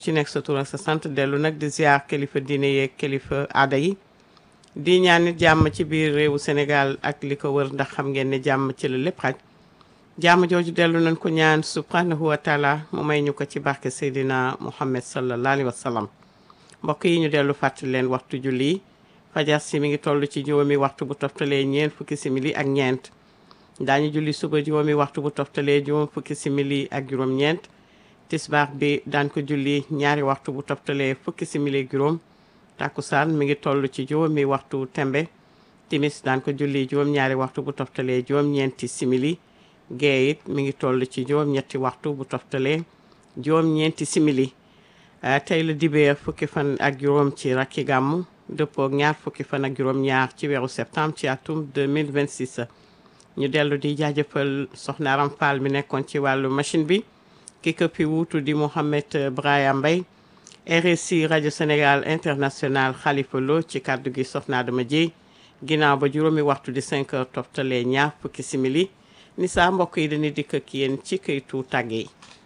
ci nekk sa tur ak sa sant dellu nag di ziar kilifa diine yeeg kilifa aada yi di ñaan nit jàmm ci biir réewu Sénégal ak li ko wër ndax xam ngeen ne jàmm ci la lépp xaj jàmm jooju dellu nañ ko ñaan subhanahu wa taala mu may ñu ko ci barke Seydina Muhammad sallallahu alayhi wa sallam mbokk yi ñu dellu fàttali leen waxtu julli fajar si mi ngi toll ci juróomi waxtu bu toftalee ñeent fukki simili ak ñeent daañu julli suba juróomi waxtu bu toftalee juróom fukki simili ak juróom-ñeent tisbaar bi daan ko julli ñaari waxtu bu toftalee fukki simili ak juróom takkusaan mi ngi toll ci juróomi waxtu tembe timis daan ko julli juróom-ñaari waxtu bu toftalee juróom-ñeenti simili gee it mi ngi toll ci juróom-ñetti waxtu bu toftalee juróom-ñeenti simili tey la dibeer fukki fan ak juróom ci rakki gàmmu dëppoo ak ñaar fukki fan ak juróom-ñaar ci weeru septembre ci atum 2026 ñu dellu di jaajëfal soxna Aram Fall mi nekkoon ci wàllu machine bi ki ko fi wuutu di Mouhamed Braya Mbaye RSI rajo Sénégal international Khalifa Lo ci kàddu gi soxna Adama Dieye ginnaaw ba juróomi waxtu di 5 heures toftalee ñaar fukki simili ni saa mbokk yi dañuy dikk ak yéen ci këytu tàgge yi